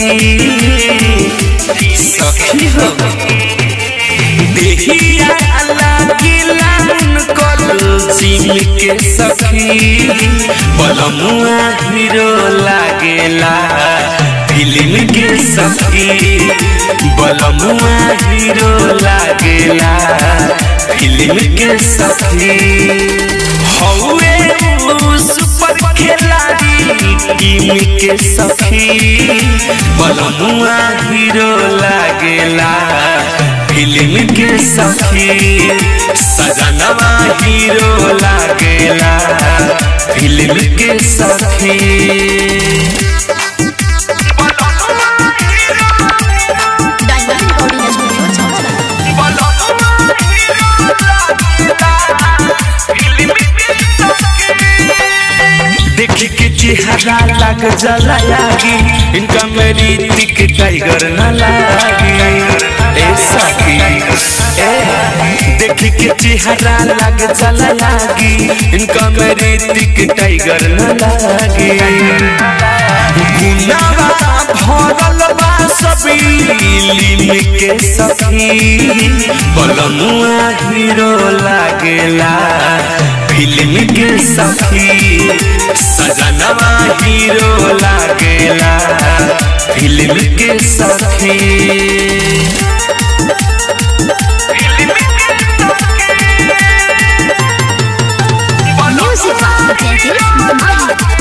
सखी हो देहिया लागिलान कल जिम के सखी बलमुआ हीरो लागेला फिल्म के सखी बलमुआ हीरो लागेला फिल्म के सखी हौवे उ सुपर खिलाड़ी टीम के सखी बलमुआ हीरो लागेला फिल्म के सखी सजनवा हीरो लागेला फिल्म के सखी डायमंड रिकॉर्डिंग स्टूडियो छावला देख के चेहरा लग जला लागी इनका मेरी टिक टाइगर न लागी ए सखी ए देख के चेहरा लग जला लागी इनका मेरी टिक टाइगर न लागी गुनावा भरल बा सभी लिम के सखी बलमुआ हीरो लागेला फिल्म के सखी सजनवा हीरो लागेला फिल्म के सखी म्यूजिक प्रोजेक्ट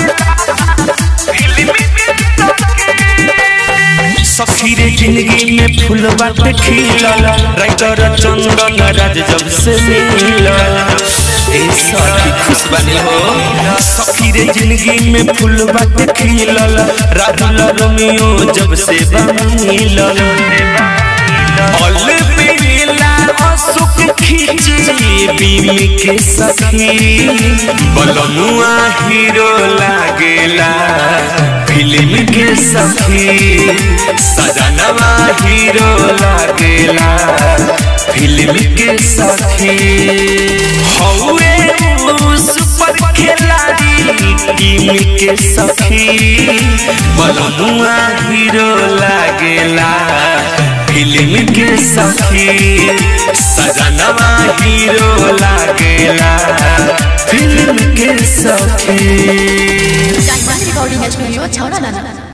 सखी रे जिंदगी में फूल बाटे खिलल राइटर चंदन राज जब से मिलल ए सखी खुश बनी हो सखी रे जिंदगी में फूल बाटे खिलल राहुल रोमियो जब से मिलल ऑल बेला असुक खींची बीम के सखी बलमुआ हीरो लागेला फिल्म के सखी सजनवा हीरो लागेला फिल्म के सखी हौवे उ सुपर खिलाड़ी टीम के सखी बलमुआ हीरो लागेला फिल्म के सखी सजनवा हीरो लागेला फिल्म के सखी डायमंड रिकॉर्डिंग स्टूडियो छावला